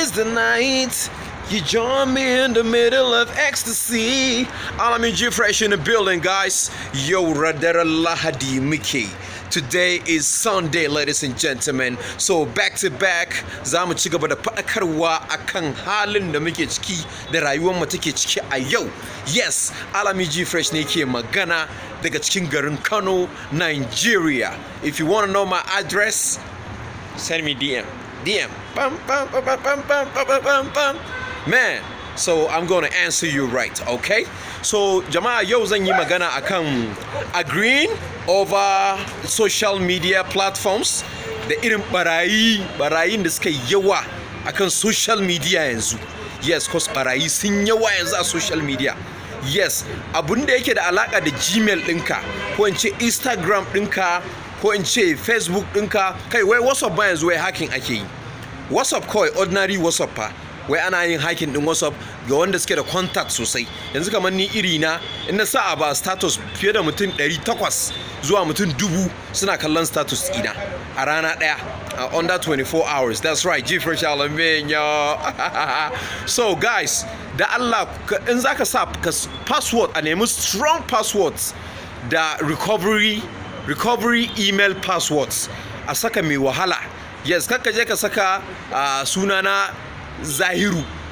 is the night. You join me in the middle of ecstasy. Alamin G Fresh in the building, guys. Yo, Radara Lahadi Mickey. Today is Sunday, ladies and gentlemen. So back to back, za mu ci gaba da faɗakarwa akan halin da muke ciki da rayuwar mu take ciki a yau. Yes, Alami G Fresh ne ke magana daga cikin garin Kano, Nigeria. If you want to know my address, send me DM. DM. Bum, bum, bum, bum, bum, bum, bum, bum, bum. Man, so I'm going to answer you right, okay? So jama'a yau zan yi magana akan agreeing over social media platforms da irin barayi barayin da suka yawa akan social media yanzu. Yes, cause barayi sun yawa yanzu a social media. Yes, abun da yake da alaka da Gmail ɗinka ko in ce Instagram ɗinka ko in ce Facebook ɗinka kai wai WhatsApp ba yanzu wai hacking ake yi. WhatsApp kawai ordinary WhatsApp fa wai ana yin hacking din WhatsApp ga wanda suke da contact sosai yanzu kamar ni iri na in na sa ba status fiye da mutum 800 zuwa mutum dubu suna kallon status ina a rana daya a under 24 hours that's right G Fresh Alamenya so guys da Allah in zaka sa password a nemi strong passwords da recovery recovery email passwords a saka mai wahala yes kakka je ka saka uh, sunana zahiru